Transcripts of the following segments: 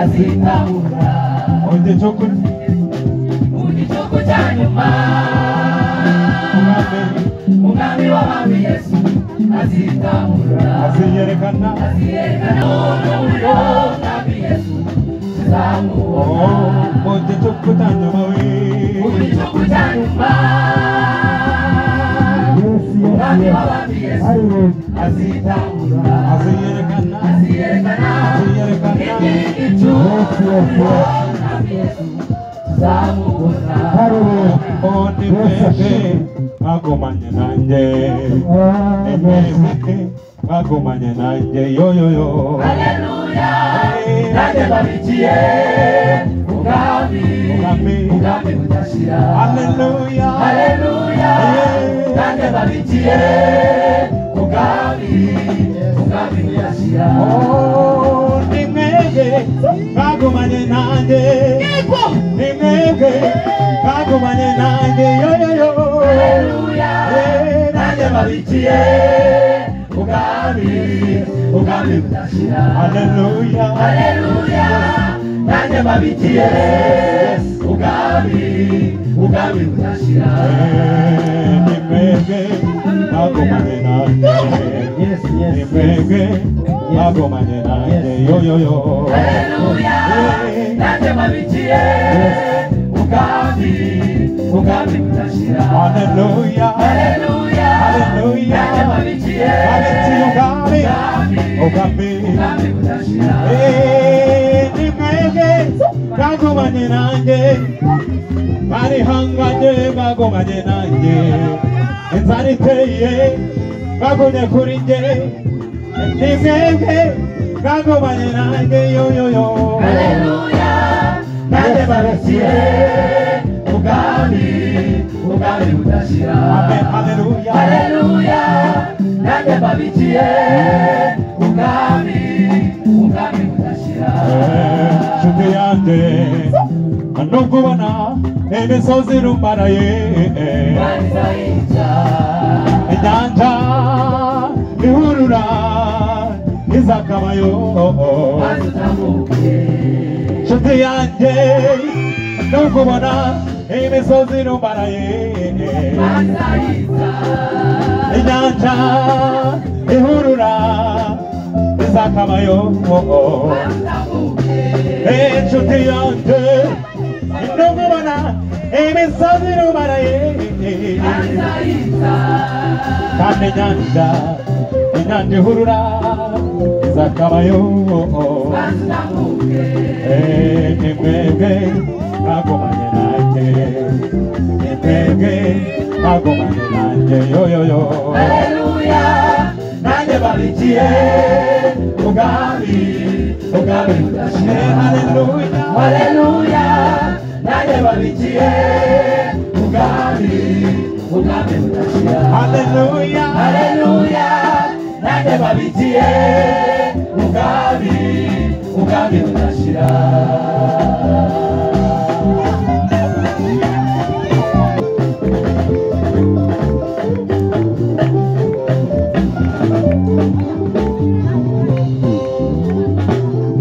azitahura igihe cyo kurya mu gicuku cya nyuma umwami umwami w'abami yesu azitahura aziyerekana aziyerekana n'umuriro w'abami yesu tuzamubona mu gihe cyo kutanyuma we mu gicuku cya nyuma Yesu, umwami Yesu, w'abami yesu Hallelujah. azitahura aziyerekana aziyerekana inkingi Yesu, Yesu, cy'umuriro w'abami yesu tuzamubona Hallelujah. undi mwese bagumanye nanjye ni mwese bagumanye nanjye yoyoyo Haleluya, nanjye ndabikiye ubwami umwami ubwami budashira haleluya Haleluya, nanjye ndabikiye ubwami ubwami budashira undi mwese bagumanye nanjye ni mwese bagumanye nanjye yoyoyo Haleluya, nanjye ndabikiye ubwami ubwami budashira haleluya Haleluya, nanjye mbabikiye ubwami ubwami budashira ni mwese bagumanye nanjye Yes, yes, yes. Nimwege bagomanye nanjye yoyoyo Haleluya, nanjye mbabikiye ubwami ubwami budashira Haleluya Haleluya, Haleluya nanjye mbabikiye Abetsiye ubwami ubwami ubwami budashira Eh, Nimwege bagomanye nanjye barihanganye bagomanye nanjye inzara iteye bagumye kuri nge nimwege bagomanye nanjye yoyoyo Haleluya, nanjye mbabikiye ubwami ubwami budashira Amen, haleluya Haleluya, nanjye mbabikiye ubwami ubwami budashira nshuti yanjye nubwo ubona imisozi irumaraye Imana yica inyanja ihurura izakabayo maze utambuke nshuti yanjye nubwo ubona imisozi irumaraye Imana yica inyanja ihurura izakabayo maze utambuke inshuti yanjye nubwo ubona imisozi irumaraye Imana yica kandi inyanja inyanja ihurura izakabayo maze utambuke Eh, ni mwebwe mwagomanye nanjye ni mwebwe mwagomanye nanjye yoyoyo Haleluya, nanjye mbabikiye ubwami ubwami budashira Eh, haleluya Haleluya, nanjye babikiye ubwami ubwami budashira haleluya Haleluya, nanjye babikiye ubwami ubwami budashira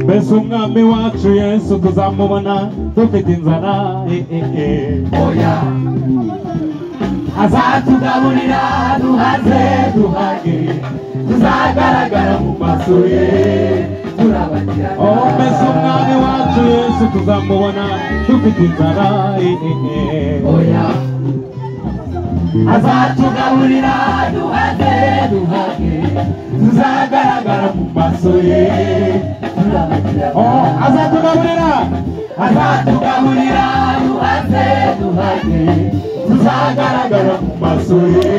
mbese umwami wacu yesu tuzamubona dufite inzara eh, eh, eh. oya azatugaburira duhaze duhage tuzagaragara mu maso ye turabagirana Oh, mbese umwami wacu yesu tuzamubona dufite inzara eh, eh, eh. oya azatugaburira duhage duhage tuzagaragara mu maso ye Oh, azatugaburira azatugaburira duhage duhage tuzagaragara mu maso ye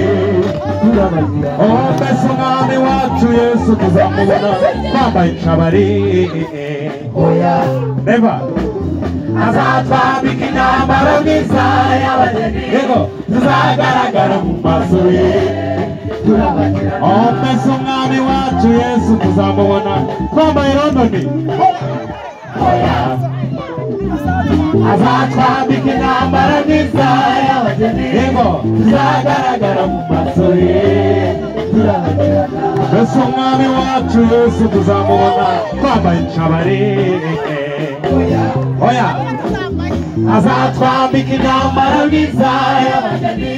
turabagirana Oh, mbese umwami wacu yesu tuzamubona twambaye inshabari oya reba azatwambika imyambaro myiza y'abageni yego tuzagaragara mu maso ye turabagirana Oh, mbese umwami wacu yesu tuzamubona twambaye londoni azatwambika intambara myiza y'abageni yego tuzagaragara mu maso ye turabagirana mbese umwami wacu yesu tuzamubona twambaye inshabari oya azatwambika intambara mwiza y'abageni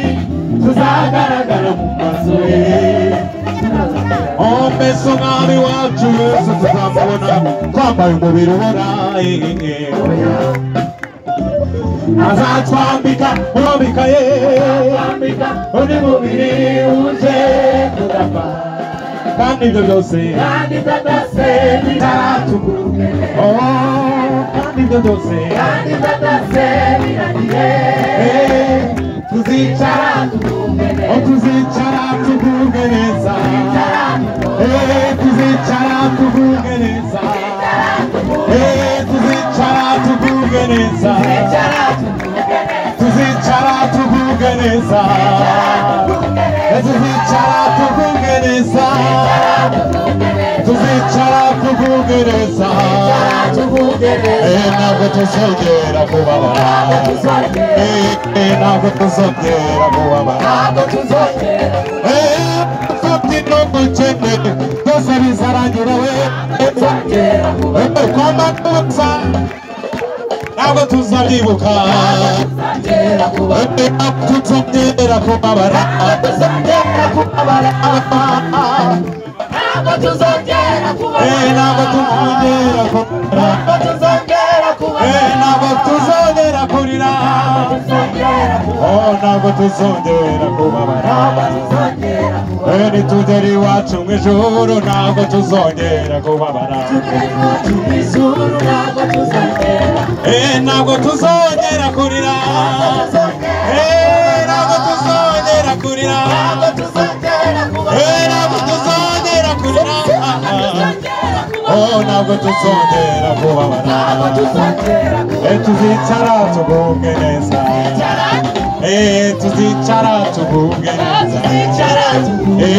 tuzagaragara mu maso ye omeso mwami wacu yesu tuzamubona twambaye umubiri ubona eh, eh, eh. azatwambika urambika ye azatwambika undi mubiri wuje kudapfa kandi ibyo byose kandi ibyo byose bitaratuguruke oh, kandi ibyo byose kandi ibyo byose biragiye eh, tuzicara tuguruke aho tuzicara tugubwe neza Eh, tuzicara tugubwe neza Eh, tuzicara tugubwe neza tuzicara tuguruke tuzicara tugubwe neza Eh, tuzicara tugubwe neza tuzicara tugubwe neza tuguruke Eh, ntabwo tuzongera kubabara Eh, eh, ntabwo tuzongera kubabara ntabwo tuzongera Kabyino gukene byose bizarangira we kuzongera kwamba tupfa ntabwo tuzabyibuka kuzongera kuba tutongera kubabara tuzongera kubabara ntabwo tuzongera Eh, kubabara ntabwo tuzongera kubabara ntabwo tuzongera Eh, kubabara ntabwo tuzongera kurira tuzongera kubabara Oh, ntabwo tuzongera kubabara tuzongera kubabara Eh, nitugera iwacu mu ijoro ntabwo tuzongera kubabara tuzongera ntabwo tuzongera Eh, ntabwo tuzongera kurira Eh, ntabwo tuzongera kurira ntabwo tuzongera Eh, kubabara ntabwo tuzongera kurira tuzongera kubabara Oh, ntabwo tuzongera ntabwo kubabara tuzongera kubabara Eh, tuzicara tugubwe neza Eh, tuzicara tugubwe neza tuzicara tugubwe. Eh,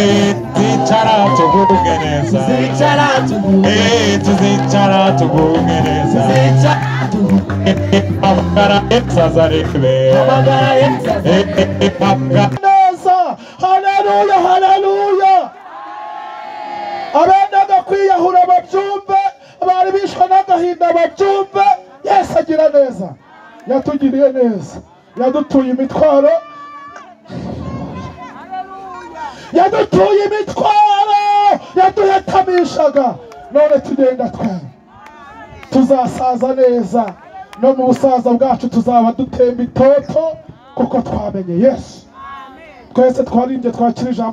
tuzicara tugubwe neza tuzicara tuguruke Eh, tuzicara tugubwe neza tuzicara tuguruke Eh, eh, amagara y'inzazarebe. amagara y'inzara neza haleluya haleluya abendaga kwiyahura babyumve bari bishwe n'agahinda babyumve yesu agira neza yatugiriye neza yadutuye imitwaro yadutuye imitwaro yaduhetamishaga none tugenda twera tuzasaza neza no mu busaza bwacu tuzaba dutemba itoto kuko twamenye yesu twese twarimbye twakira ijambo